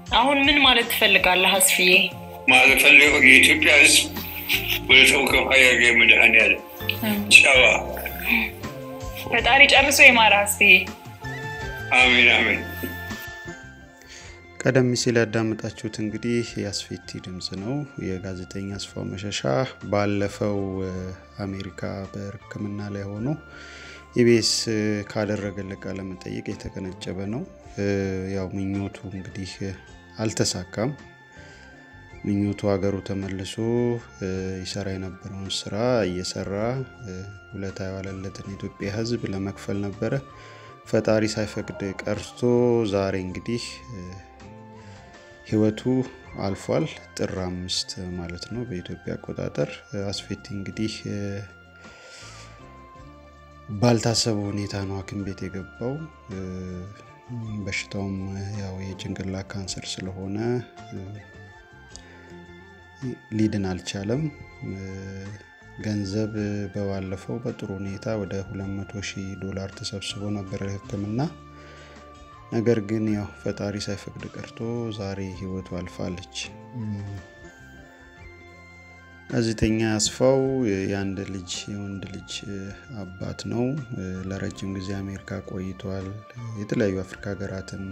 አሁን ምን ማለት ትፈልጋለህ አስፍዬ? ማለት ፈልገው የኢትዮጵያ ሕዝብ ወደ ሰው ከፋ ያገ መድኃኔዓለም ጨዋ ፈጣሪ ጨርሶ ይማርህ አስፍዬ። አሜን አሜን። ቀደም ሲል ያዳመጣችሁት እንግዲህ የአስፌቲ ድምፅ ነው። የጋዜጠኛ አስፋው መሸሻ ባለፈው አሜሪካ በሕክምና ላይ ሆኖ ኢቢኤስ ካደረገለት ቃለ መጠይቅ የተቀነጨበ ነው። ያው ምኞቱ እንግዲህ አልተሳካም። ምኞቱ ሀገሩ ተመልሶ ይሰራ የነበረውን ስራ እየሰራ ውለታ የዋለለትን የኢትዮጵያ ሕዝብ ለመክፈል ነበረ። ፈጣሪ ሳይፈቅድ ቀርቶ ዛሬ እንግዲህ ህይወቱ አልፏል። ጥር አምስት ማለት ነው በኢትዮጵያ አቆጣጠር። አስፌቲ እንግዲህ ባልታሰበ ሁኔታ ነው ሐኪም ቤት የገባው። በሽታውም ያው የጭንቅላት ካንሰር ስለሆነ ሊድን አልቻለም። ገንዘብ በባለፈው በጥሩ ሁኔታ ወደ 200 ሺህ ዶላር ተሰብስቦ ነበር ሕክምና ነገር ግን ያው ፈጣሪ ሳይፈቅድ ቀርቶ ዛሬ ህይወቱ አልፋለች። ጋዜጠኛ አስፋው የአንድ ልጅ የወንድ ልጅ አባት ነው። ለረጅም ጊዜ አሜሪካ ቆይቷል። የተለያዩ አፍሪካ ሀገራትም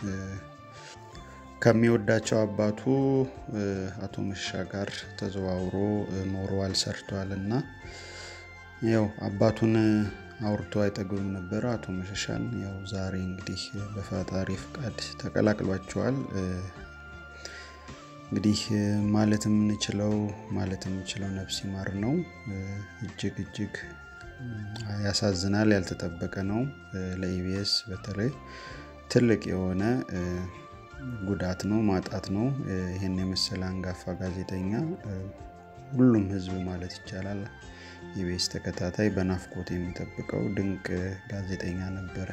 ከሚወዳቸው አባቱ አቶ መሸሻ ጋር ተዘዋውሮ ኖሯል፣ ሰርቷል እና ያው አባቱን አውርቶ አይጠግብም ነበረ አቶ መሸሻን። ያው ዛሬ እንግዲህ በፈጣሪ ፍቃድ ተቀላቅሏቸዋል። እንግዲህ ማለት የምንችለው ማለት የምንችለው ነፍስ ይማር ነው። እጅግ እጅግ ያሳዝናል። ያልተጠበቀ ነው። ለኢቢኤስ በተለይ ትልቅ የሆነ ጉዳት ነው፣ ማጣት ነው። ይህን የመሰለ አንጋፋ ጋዜጠኛ ሁሉም ህዝብ ማለት ይቻላል ኢቢኤስ ተከታታይ በናፍቆት የሚጠብቀው ድንቅ ጋዜጠኛ ነበረ።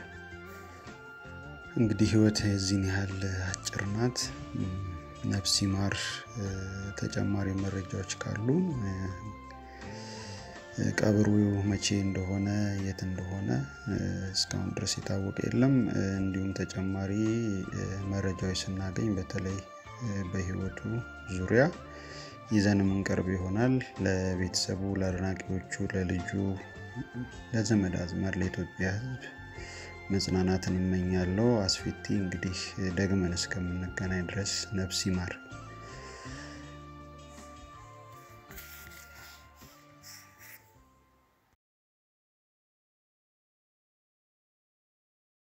እንግዲህ ህይወት የዚህን ያህል አጭር ናት። ነፍስ ይማር። ተጨማሪ መረጃዎች ካሉ ቀብሩ መቼ እንደሆነ የት እንደሆነ እስካሁን ድረስ የታወቀ የለም። እንዲሁም ተጨማሪ መረጃዎች ስናገኝ በተለይ በህይወቱ ዙሪያ ይዘን የምንቀርብ ይሆናል። ለቤተሰቡ፣ ለአድናቂዎቹ፣ ለልጁ፣ ለዘመድ አዝማድ፣ ለኢትዮጵያ ህዝብ መጽናናትን እመኛለሁ። አስፌቲ እንግዲህ ደግመን እስከምንገናኝ ድረስ ነፍስ ይማር።